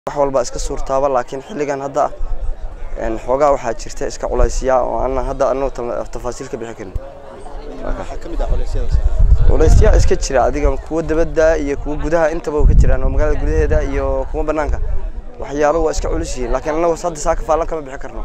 wax walba iska suurtaaba laakiin xilligan hadda een xoogaa waxaa jirta iska culaysyaa oo aan hadda anagu ta- tafaasiil ka bixi karin waxaa ka mid ah culeysyadaas culaysyaa iska jira adiga kuwa dabadda iyo kuwa gudaha intaba way ka jiraan oo magaalada gudaheeda iyo kuwa banaanka waxyaalo waa iska culus yihiin laakiin anagu hadda saaka faalan kama bixi karno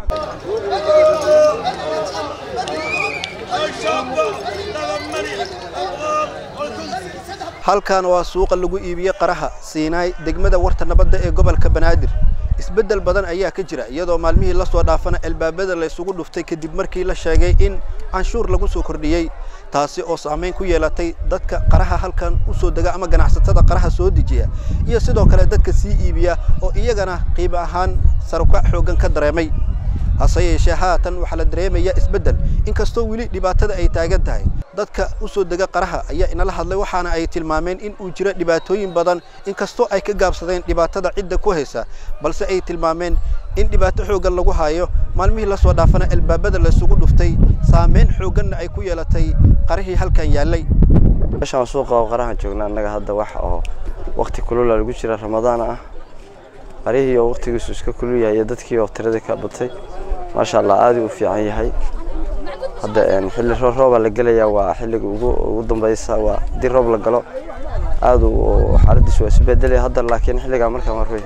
halkan waa suuqa lagu iibiye qaraha siinaay degmada warta nabadda ee gobolka banaadir isbeddel badan ayaa ka jira iyadoo maalmihii la soo dhaafana albaabada la isugu dhuftay kadib markii la sheegay in canshuur lagu soo kordhiyey taasi oo saamayn ku yeelatay dadka qaraha halkan u soo dega ama ganacsatada qaraha soo dejiya iyo sidoo kale dadka sii iibiya oo iyagana qiimo ahaan sarukac xooggan ka dareemay hase yeeshee haatan waxaa la dareemaya isbeddel inkastoo weli dhibaatada ay taagan tahay dadka u soo dega qaraha ayaa inala hadlay waxaana ay tilmaameen in uu jiro dhibaatooyin badan inkastoo ay ka gaabsadeen dhibaatada cidda ku haysa balse ay tilmaameen in dhibaato xooggan lagu hayo maalmihii la soo dhaafana albaabada la isugu dhuftay saameyn xoogganna ay ku yeelatay qarihii halkan yaallay meeshaan suuqa oo qaraha joogna annaga hadda wax oo waqti kulula lagu jira ramadaan ah qarihii oo waqtigiisu iska kulul yahay iyo dadkii oo tiradii ka batay maasha allah aad u fiican yahay hadda een xilli roo- rooba la gelayaa waa xilliga ugu ugu dambeysa waa haddii roob la galo aad u xaaladiisu waa isbedelaya hadda laakiin xilligaa markaan warwey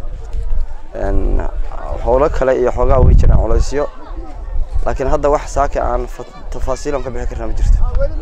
een howlo kale iyo xoogaa way jiraan culaysyo laakiin hadda wax saaka aan fa- tafaasiilan ka bixi karnaa ma jirto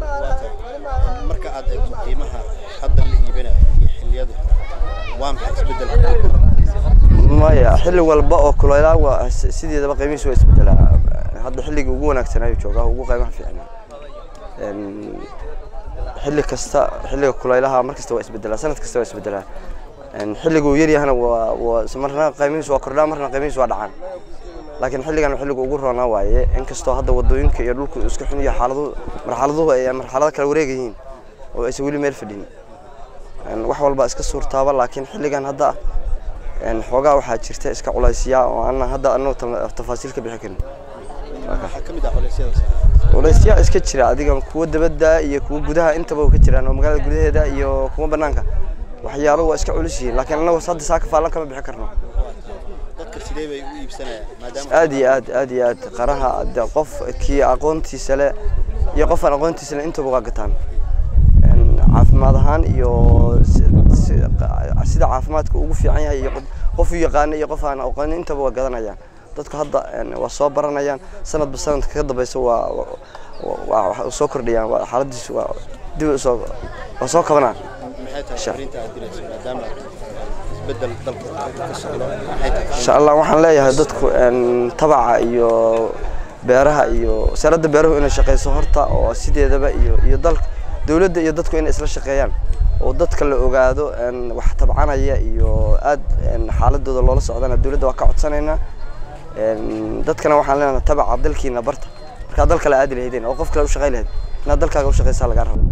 marka aad eegto qiimaha hadda la iibinayo iyo xilliyada waa maxay isbeddelka maya xilli walba oo kuleylaa waa si- sideedaba qiimihiisu waa isbedelaa hadda xilligii ugu wanaagsan ayuu joogaa ugu qiimaha fiicnaa Een, xilli kasta xilliga kuleylaha mar kasta waa isbedelaa sanad kasta waa isbedelaa Een, xilliga uu yaryahana waa waa is- marna qiimihiisu waa kordhaa marna qiimihiisu waa dhacaan laakiin xilligan xilliga ugu roonaa waaye inkastoo hadda wadooyinka iyo dhulku iska xun iyo xaaladuhu marxaladuhu ay marxalado kala wareegayihiin oo aysan weli meel fadhin Een, wax walba iska suurtaaba laakiin xilligan hadda een xoogaa waxaa jirta iska culaysyaa oo aan hadda anagu ta- tafaasiil ka bixi karin waxaa ka mid ah culeysyadaas culaysyaa iska jira adiga kuwa dabadda iyo kuwa gudaha intaba way ka jiraan oo magaalada gudaheeda iyo kuwa banaanka waxyaalo waa iska culus yihiin laakiin anagu hadda saaka faalan kama bixi karno dadka sidee bay u iibsanayaan maadaama aad iyo aad aad iyo aad qaraha de qof kii aqoontiisa le iyo qof aan aqoontiisa le intaba waa gataan Een, caafimaad ahaan iyo si- si- qa- sida caafimaadka ugu fiican yahay iyo qof- qof u yaqaana iyo qof aan aqoonin intaba waa gadanayaan dadku hadda een, waa soo baranayaan sanadba sanadka ka dambeysa waa waa waa soo kordhayaan waa xaaladiisu waa dib u soo waa soo kabanaan maxay tahay Sha- fariinta aad dirayso maadaama isbeddel dalka ka socdo maxay tahay insha allah waxaan leeyahay dadku een, tabaca iyo beeraha iyo wasaaradda beeruhu inay shaqeyso horta oo sideedaba iyo iyo dalka dowladda iyo dadku inay isla shaqeeyaan oo dadka la ogaado een, wax tabcanaya iyo aad een, xaaladooda loola socdana dowladda waa ka codsanaynaa Een, dadkana waxaan leenahay tabaca dalkiina barta markaa dal kale aadi lahaydeen oo qof kale u shaqey lahayd inaad dalkaaga u shaqeysaa lagaa rabo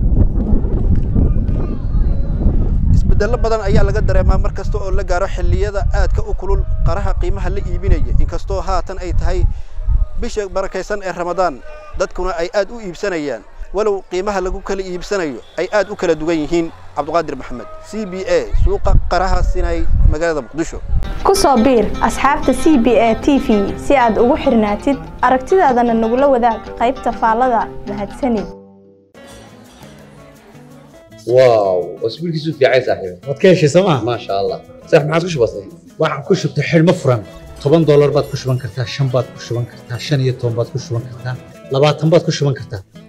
isbeddello badan ayaa laga dareemaa mar kasta oo la gaaro xilliyada aadka u kulul qaraha qiimaha la iibinaya inkastoo haatan ay tahay bisha barakaysan ee ramadaan dadkuna ay aad u iibsanayaan walow qiimaha lagu kala iibsanayo ay aad u kala duwan yihiin cabdiqaadir maxamed c b a suuqa qaraha sinay magaalada muqdisho ku soo biir asxaabta c b a t v si aad ugu xirnaatid aragtidaadana nagula wadaag qaybta faallada mahadsanid واو اسبوع كيسو في عايز صاحبي waad ka heshay sooma ما شاء الله صح ما عادش بسيط waxaan ku shubtay xidhmo furan toban doolar baad ku shuban kartaa shan baad ku shuban kartaa shan iyo toban baad ku shuban kartaa labaatan baad ku shuban kartaa